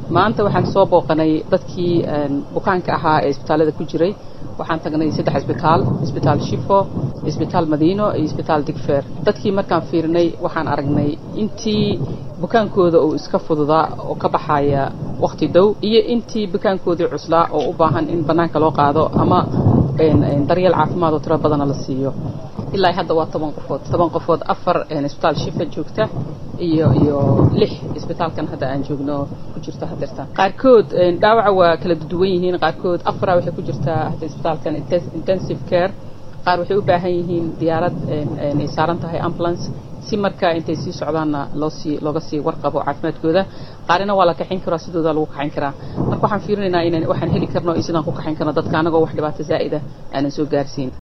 maanta waxaan soo booqanay dadkii bukaanka ahaa ee isbitaallada ku jiray waxaan tagnay saddex isbitaal isbitaal shifo isbitaal madiino iyo isbitaal digfeer dadkii markaan fiirinay waxaan aragnay intii bukaankooda uu iska fududaa oo ka baxaya wakhti dhow iyo intii bukaankoodii cuslaa oo u baahan in bannaanka loo qaado ama daryeel caafimaad oo tiro badana la siiyo ilaa hadda waa toban qofood toban qofood afar isbitaal shifa joogta iyo iyo lix isbitaalkan hadda aan joogno ku jirto hadeerta qaarkood dhaawaca waa kala duwan yihiin qaarkood afara waxay ku jirtaa hadda isbitaalkan intensive care qaar waxay u baahan yihiin diyaarad ay saaran tahay ambulance si markaa intay sii socdaanna loosii looga sii warqabo caafimaadkooda qaarina waa la kaxayn karaa sidooda lagu kaxayn karaa marka waxaan fiirinaynaa inaan waxaan heli karno iyo sidaan ku kaxayn karno dadka anagoo wax dhibaato zaa'ida aanan soo gaarsiin